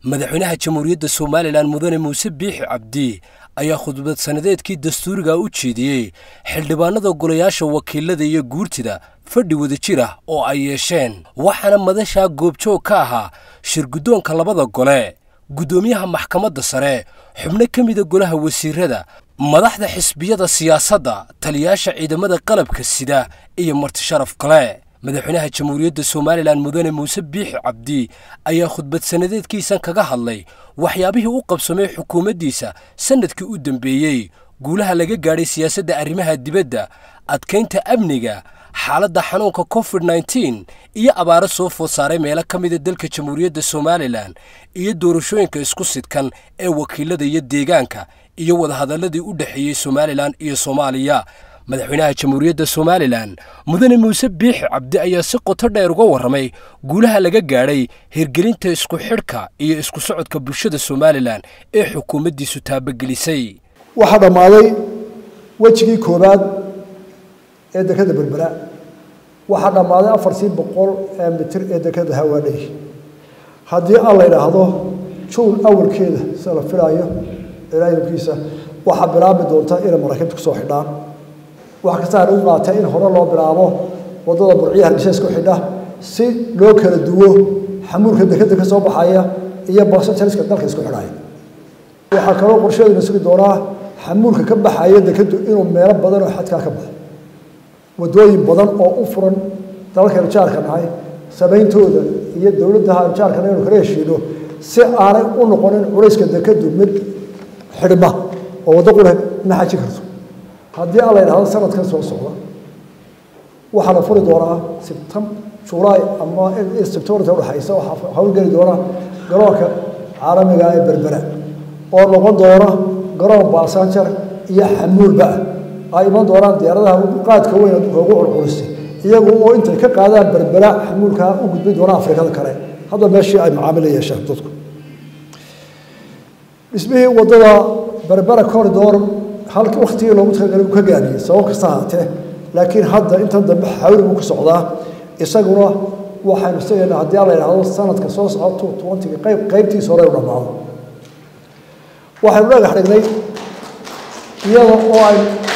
madaxweynaha jamhuuriyadda somalilan mudane muuse biixi cabdi ayaa khudbad sannadeedkii dastuuriga u jeediyey xildhibaanada golayaasha wakiilada iyo guurtida fadhi wadajir ah oo ay yeesheen waxaana madashaa goobjoog ka ahaa shirguddoonka labada gole guddoomiyaha maxkamadda sare xubno ka mida golaha wasiirada madaxda xisbiyada siyaasadda taliyaasha ciidamada qalabka sida iyo martisharaf kale madaxweynaha jamhuuriyadda somalilan mudane muuse biixi cabdi ayaa khudbad sannadeedkiisan kaga hadlay waxyaabihii u qabsamay xukuumaddiisa sannadkii u dambeeyey guulaha laga gaadhay siyaasadda arrimaha dibadda adkaynta amniga xaaladda xanuunka covid nneteen iyo abaaro soo food saaray meelo ka mida dalka jamhuuriyadda somalilan iyo doorashooyinka isku sidkan ee wakiilada iyo deegaanka iyo wadahadalladii u dhexeeyey somalilan iyo soomaaliya madaxweynaha jamhuuriyadda somalilan mudane muuse biixi cabdi ayaa si qoto dheer uga warramay guulaha laga gaadhay hirgelinta isku xidhka iyo isku socodka bulshada somalilan ee xukuumaddiisu taabagelisay waxaa dhammaaday wejigii koowaad ee dekada berbera waxaa dhammaaday afartii boqol ee mitir ee dekada hawaadhay haddii aan la idhaahdo juun awalkeeda sida la filaayo ilaahilkiisa waxaa bilaabi doonta inay maraakiibta kusoo xidhaan wax kasta aan u qaatay in hore loo bilaabo waddada burciya hargeysa isku xidha si loo kala duwo xamuulka dekada ka soo baxaya iyo basanjariska dalka isku xidhaya waxaa kaloo qorsheeduna sugi doonaa xamuulka ka baxaya dekadu inuu meelo badan oo xadkaa ka baxo waddooyin badan oo u furan dalalkaynu jaarka nahay samayntooda iyo dowladdaha aynu jaarkana inu kala heshiino si aanay u noqonin culayska dekadu mid xidhma oo waddo qura ma xaji karto haddii aan la yidhahdo sanadkan soo socda waxaa la furi doonaa sibtam julaay ama sebtembarta udhexaysa waxaa howlgeli doona garoonka caalamiga ee berbera oo noqon doona garoon baasanjar iyo xamuulba ah ay iman doonaan diyaaradaha qaadka weyn adduunka ugu culculistay iyagu oo intay ka qaadaan berbera xamuulkaa u gudbin doona afrikada kale hadda meeshii ay macaamil yeeshaan dadku dhismihii waddada berbera corridor halka waktigii loogu talagalay uu ka gaadhiyey sabab kasta ahaatee laakiin hadda intan dambe xawli buu ku socdaa isaguna waxaynu isagana haddii aan la yidhaahdo sanadka soo socda two twentyga qayb qaybtiisa hore u dhammaado waxaynu dhagax dhignay iyada oo ay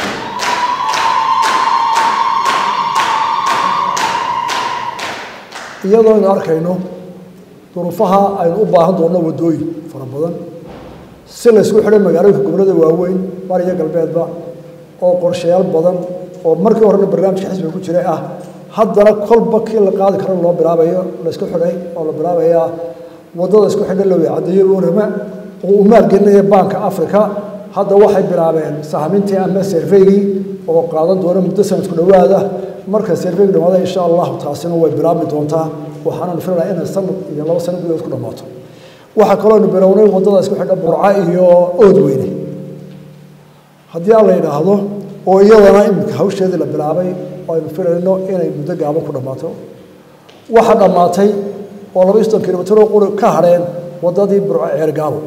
iyadoo aynu arkayno duruufaha aynu u baahan doonno waddooyin fara badan si la ysku xidhay magaalooyinka gobollada waaweyn bari iyo galbeedba oo qorshayaal badan oo markii horena barnaamijka xisbiga ku jiray ah haddana kolba kii la qaadi karo loo bilaabayo la isku xidhay oo la bilaabayaa waddada isku xidha loo caddeeyo orama oo uu maalgelinaya baanka africa hadda waxay bilaabeen sahmintii ama serveygii oo qaadan doona muddo sanadku dhowaada marka serveygu dhamaada insha allahu taasina way bilaabmi doontaa waxaananu filayaa inay sanad iyo laba sano gudahood ku dhammaato waxaa kalooanu bilownay waddada isku xidha burca iyo ood weyne haddii aan la yidhaahdo oo iyadana iminka hawsheedii la bilaabay oo aynu filayno inay muddo gaaban ku dhammaato waxaa dhammaatay oo laba iyo soddon kilomitr oo quri ka hadheen waddadii burco ceergaabo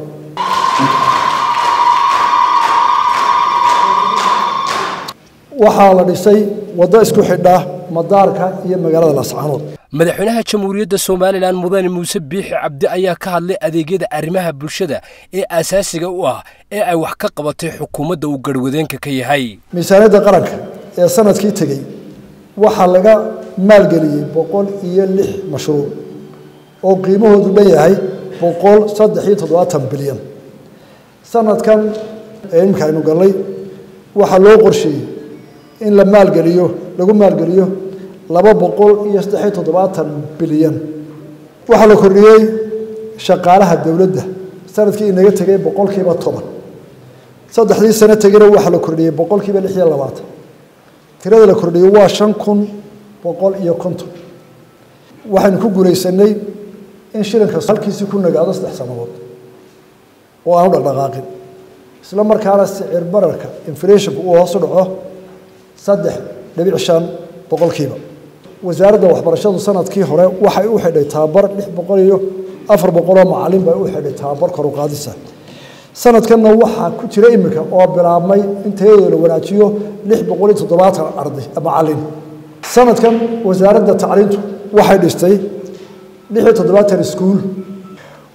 waxaa la dhisay waddo isku xidha madaarka iyo magaalada laascaanood madaxweynaha jamhuuriyadda somalilan mudane muuse biixi cabdi ayaa ka hadlay adeegyada arrimaha bulshada ee aasaasiga u ah ee ay wax ka qabatay xukuumadda uu garhwadeenka ka yahay miisaaniyadda qaranka ee sanadkii tegey waxaa laga maalgeliyey boqol iyo lix mashruuc oo qiimahoodu dhan yahay boqol saddex iyo toddobaatan bilyan sanadkan ee iminka aynu gallay waxaa loo qorsheeyey in la maalgeliyo lagu maalgeliyo laba boqol iyo saddexiyo toddobaatan bilyan waxaa la kordhiyey shaqaalaha dowladda sanadkii inaga tegay boqolkiiba toban saddexdii sano tegina waxaa la kordhiyey boqolkiiba lix iyo labaatan tirada la kordhiyey waa shan kun boqol iyo konton waxaynu ku guulaysanay in shilinka halkiisii ku nagaado saddex sannadood oo aanu dhaqdhaqaaqin isla markaana sicir bararka inflationka uu hoosu dhaco saddex dhibic shan boqolkiiba wasaaradda waxbarashadu sanadkii hore waxay u xidhay tababar lix boqol iyo afar boqoloo macalin bay u xidhay tababar kor u qaadisa sanadkanna waxaa ku jira iminka oo bilaabmay in tayadooda la wanaajiyo lix boqol iyo toddobaatan arday macalin sanadkan wasaaradda tacliintu waxay dhistay lix iyo toddobaatan iskuul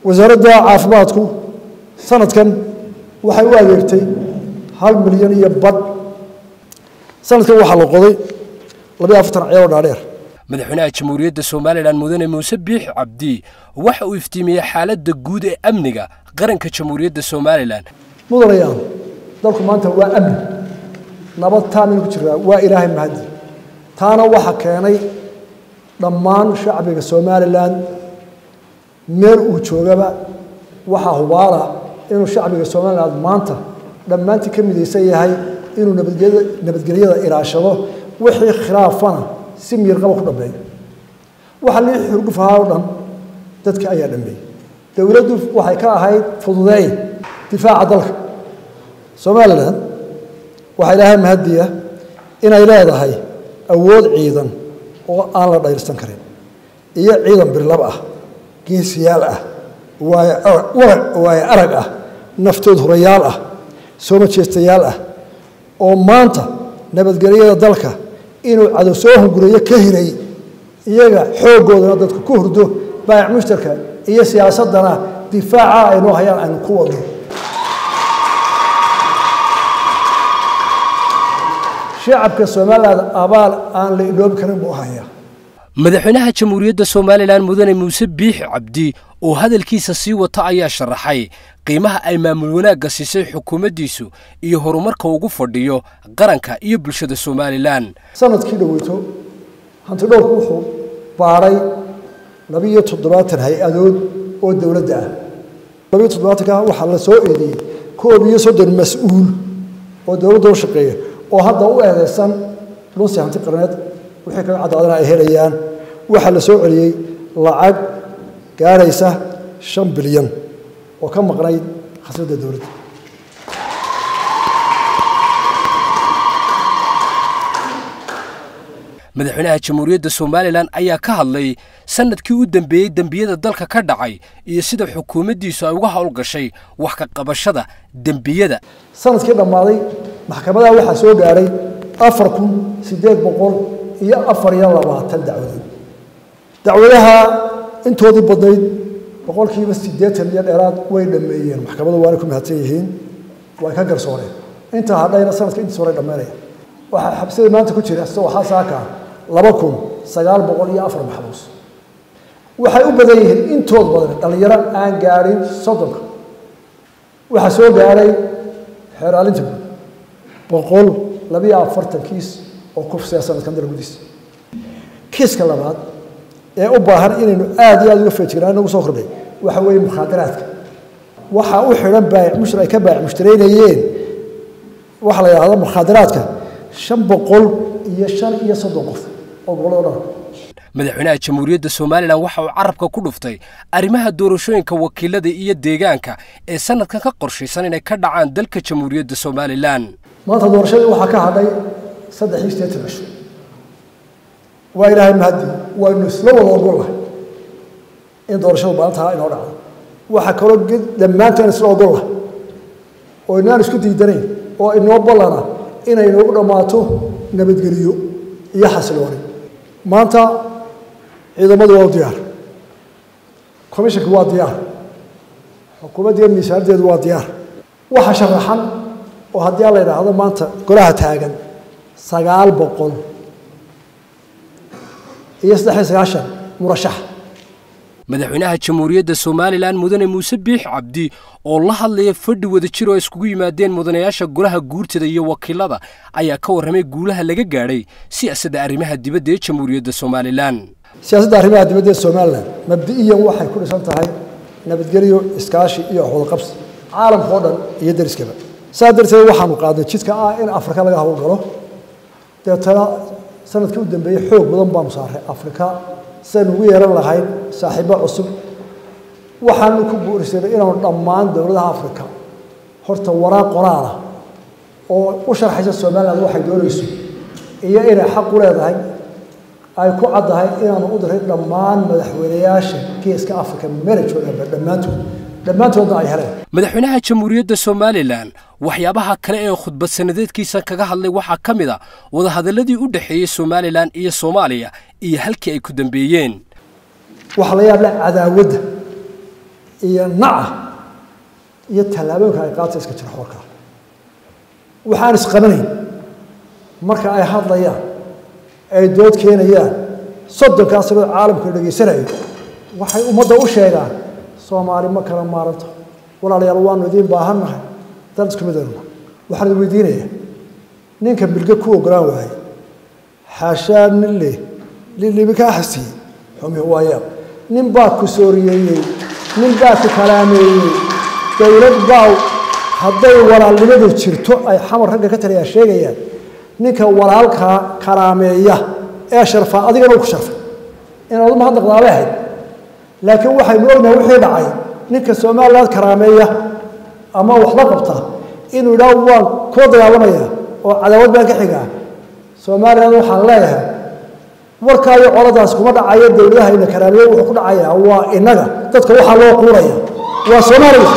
wasaaradda caafimaadku sanadkan waxay u adeegtay hal milyan iyo badh sanadkan waxaa la qoday labayo afartan ciyaaroo dhaadheer madaxweynaha jamhuuriyadda somalilan mudane muuse biixi cabdi waxa uu iftiimiyey xaaladda guud ee amniga qaranka jamhuuriyadda somalilan mudanayaal dalku maanta waa amni nabad taamina ku jiraa waa ilaahay mahadi taana waxa keenay dhammaan shacbiga somalilan meel uu joogaba waxaa hubaala inuu shacbiga somalilan maanta dhammaantii ka midaysan yahay inuu nabadgelyada ilaashado wixii khilaafana si miirqaba ku dhambeeyo waxa lii xurgufahaa o dhan dadka ayaa dhambeeyey dowladdu waxay ka ahayd fududeey difaaca dalka somalilan waxaa ilaahay mahadiya inay leedahay awood ciidan oo aan la dhayrsan karin iyo ciidan birlab ah geesiyaal ah waayo arag ah naftood hurayaal ah soo majeestayaal ah oo maanta nabadgelyada dalka inuu cadow soo hunguriyo ka hiray iyaga xooggoodana dadku ku hurdo baayac mushtarka iyo siyaasaddana difaaca aynoo hayaan aynu ku wadno shacabka somalilan abaal aan la idhoobi karin buu hayaa madaxweynaha jamhuuriyadda somalilan mudane muuse biixi cabdi oo hadalkiisa sii wata ayaa sharaxay qiimaha ay maamul wanaagga siisay xukuumaddiisu iyo horumarka ugu fadhiyo qaranka iyo bulshada somalilan sanadkii dhoweyto hantidhowrku wuxuu baadhay labiiyo toddobaatan hay-adood oo dowladda ah labiiyo toddobaatanka waxaa la soo eedeeyey koob iyo soddon mas-uul oo dowladda u shaqeeya oo hadda u eedeysan lunsi hanti qarneed wixii kaga caddaadana ay helayaan waxaa la soo celiyey lacag gaaraysa shan bilyan oo ka maqnayd khasnadda dowladda madaxweynaha jamhuuriyadda somalilan ayaa ka hadlay sanadkii u dambeeyey dembiyada dalka ka dhacay iyo sida xukuumaddiisu ay uga howlgashay wax ka qabashada dembiyada sanadkii dhammaaday maxkamadaha waxaa soo gaadhay afar kun siddeed boqol iyo afar iyo labaatan dacwadood dacwadaha intoodii badnayd boqolkiiba siddeetan iyo dheeraad way dhammeeyeen maxkamadu waanay ku mahadsan yihiin way ka garsooreen intaa hadhayna sanadka intiis horay dhammaynaya waxaa xabsida maanta ku jira sida waxaa saaka laba kun sagaal boqol iyo afar maxbuus waxay u badan yihiin intood badan dhallinyaro aan gaadhin soddonka waxaa soo gaadhay xeeraalinta guud boqol labiyo afartan kiis oo kufsiya sanadkan dalgudiisa kiiska labaad ee u baahan inaynu aada iyo aada uga feejignaan nagu soo kordhay waxa weeye mukhaadaraadka waxaa u xidhan baayac mushtar ay ka baayac mushtaraynayeen waxaa la yidhahda mukhaadaraadka shan boqol iyo shan iyo soddon qof oo gobolada dhan madaxweynaha jamhuuriyadda somalilan waxa uu carabka ku dhuftay arrimaha doorashooyinka wakiilada iyo deegaanka ee sanadkan ka qorshaysan inay ka dhacaan dalka jamhuuriyadda somalilan maanta doorashadii waxaa ka hadhay saddex iyo siddeetan cisho waa ilaahay mahadi waynu isla wada ogollahay in doorashadu maalintaa inoo dhacdo waxaa kaloo dhammaanteen isla ogollahay oo inaan isku diidanayn oo inoo ballana inay noogu dhammaato nabadgeliyo iyo xasilooni maanta ciidamadu waa u diyaar commishanka waa diyaar xukuumaddiiyo miisaanaddeedu waa diyaar waxa sharaxan oo haddii la yidhaahdo maanta golaha taagan sagaal boqol iyo saddex iyo sagaashan murashax madaxweynaha jamhuuriyadda somalilan mudane muuse biix cabdi oo la hadlaya fadhi wadajir oo iskugu yimaadeen mudanayaasha golaha guurtada iyo wakiilada ayaa ka warramay guulaha laga gaadhay siyaasadda arrimaha dibadda ee jamhuuriyadda somalilan siyaasadda arrimaha dibadda ee somalilan mabdi'iyan waxay ku dhisan tahay nabadgelyo iskaashi iyo waxwadaqabsi caalamka oo dhan iyo dariskaba saa darteed waxaanu qaadnay jidka ah in afrika laga howlgalo deetana sanadkii u dambeeyey xoog badan baanu saaray afrika sidaynu ugu yeelan lahayn saaxiibo cusub waxaanu ku guurisanay inaanu dhammaan dowladaha afrika horta waraaq qoraala oo u sharxaysa somaliland waxay doonayso iyo inay xaq u leedahay ay ku caddahay inaanu u diray dhammaan madaxweynayaasha geeska afrika meelajoogaanba dhammaantood dhammaantoodna ay heleen madaxweynaha jamhuuriyadda somalilan waxyaabaha kale ee khudbad sanadeedkiisa kaga hadlay waxaa ka mid a wadahadalladii u dhexeeyey somalilan iyo soomaaliya iyo halkii ay ku dambeeyeen waxaa la yaabla cadaawadda iyo naca iyo tallaabooyinka ay qaata iska jira xoorka waxaan isqabanayn marka ay hadlayaan ay dood keenayaan soddonkaas sanoo caalamka dhegaysanayo waxay ummadda u sheegaan soomaali ma kala maaranto walaalayaal waanu idiin baahannahay dad isku mid aynu waxaan idin weydiinayaa ninka bilge ku ogolaan waayey xaashaa nin leh lilibi kaa xasiyey xumi waayaa nin baa ku sooriyeeyey nin baa ku kalaameeyey dowlad baa hadday walaalnimadu jirto ay xamar ragga ka taliyaa sheegayaan ninka walaalkaa kalaameeya ee sharfaa adigana u ku sharfay inaad u mahadnaqdaabay ahayd laakiin waxaynu ognahay wixii dhacay ninka somaliland karaameeya ama wax la qabta inuu idhaa waan kula dagaalamaya oo cadaawad baan ka xigaa somaliland waxaan leeyahay warkaayo coladaas kuma dhacayo dowladahayna karaameeya wuxuu ku dhacayaa waa inaga dadka waxaa loo quuraya waa somaliland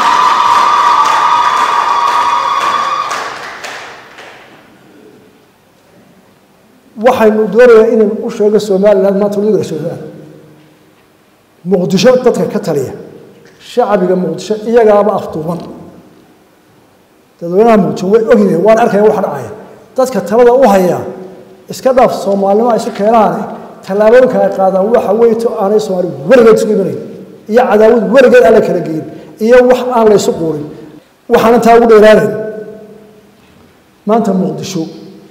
waxaynu doonayaa inaynu u sheego somaliland maanta wadiga somaliland muqdisho dadka ka taliya shacbiga muqdisho iyagaaba afduuban dadweynaha muqdisho way ogyihiin waan arkaya waxa dhacaya dadka talada u hayaa iska dhaaf soomaalinimo ay isu keenaane tallaabooyinka ay qaadaan waxa weeye to aanay soomaali weligeed isku imanayn iyo cadaawad weligeed aan la kala geyin iyo wax aan la ysu quurin waxaan intaa ugu dheeraanayn maanta muqdisho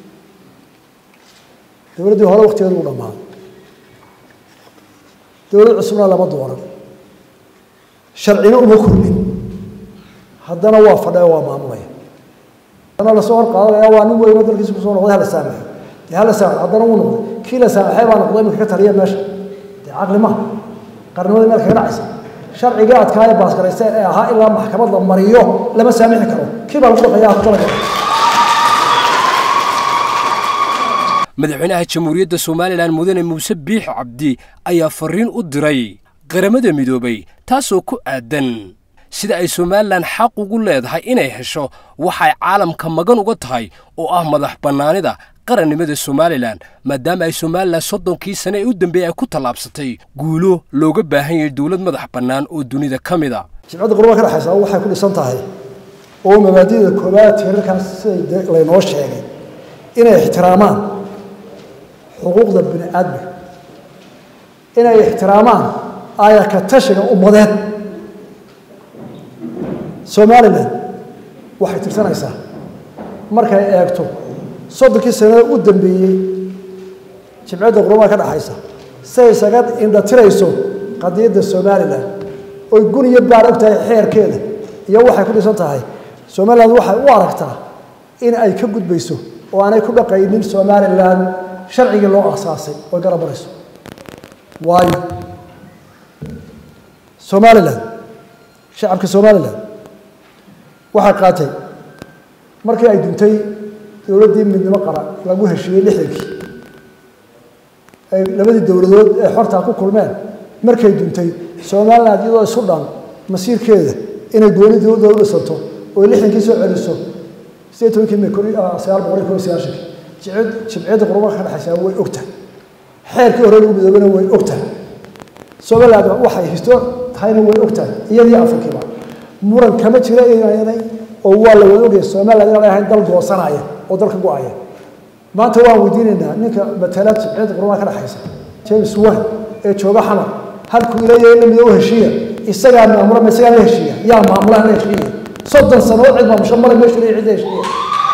dowladdii hore waktigeedu u dhammaaday dowlad cusubna lama dooran sharcina uma kordhin haddana waa fadhaya waa maamulaya haddana lasoo hor qaadanaya waa nin weyno dalkiisa kusoo noqday hala saamaxo dee hala saamaxo haddana wuu noqday kii la saamaxay baa noqday iminka ka taliya meesha dee caqli maha qarnimada meel kaga dhacaysa sharcigii adkaaya baasgaraysteen ee ahaa ilaa maxkamad la mariyo lama saamixi karo kii baa lagu dhaqaya hadalka madaxweynaha jamhuuriyadda somalilan mudane muuse biix cabdi ayaa fariin u diray qaramada midoobay taasoo ku aadan sida ay somalilan xaq ugu leedahay inay hesho waxay caalamka magan uga tahay oo ah madax bannaanida qarannimada somalilan maadaama ay somalilan soddonkii sane ee u dambeeyey ay ku tallaabsatay guulo looga baahan yahay dowlad madax bannaan oo dunida ka mid a jimcadda qurba ka dhexaysa waxay ku dhisan tahay oo mabaadida koobaad tiirarkaas siday laynoo sheegay inay ixtiraamaan xuquuqda bini aadmiga inay ixtiraamaan aayaka tashiga ummadeed somalilan waxay tirsanaysaa markay eegto soddonkii sanada u dambeeyey jimcadda qurbaha ka dhexaysa siay isaga indhatirayso qadiyadda somalilan oy gun iyo baar og tahay xeerkeeda iyo waxay ku dhisan tahay somalilan waxay u aragtaa in ay ka gudbayso oo aanay ku dhaqaynin somalilan sharcigii loo asaasay oy garabarayso waayo somalilan shacabka somalilan waxay qaatay markii ay duntay dowladdii midnimo qaran lagu heshiiyey lixdankii ay labadii dowladood ee xortaa ku kulmeen markay duntay somaliland iyadoo isu dhan masiirkeeda inay gooni dowladda u dhisanto oo lixdankii soo celiso sideed tobankii may sagaal boqol iyo kob iyo sagaashankii jimciyadda qurba ka dhexaysaa way ogtahay xeerkii hore lagu midoobana way ogtahay somaliland waxay histo tahayna way ogtahay iyadii afrikiiba muran kama jira inay oo waa la wada ogaya somaliland inaan ahayn dal goosanaya oo dalka go-aya maanta waan weydiinaynaa ninka matala jimciyadda qurbaha ka dhexaysa james wan ee jooga xamar halkuu ileeyahay in la midoobo heshiiya isagaa maamula ma isagaa la heshiiya yaa maamulaha la heshiiya soddon sanood cid maamusho male meeshu leeyahay cidda heshiiya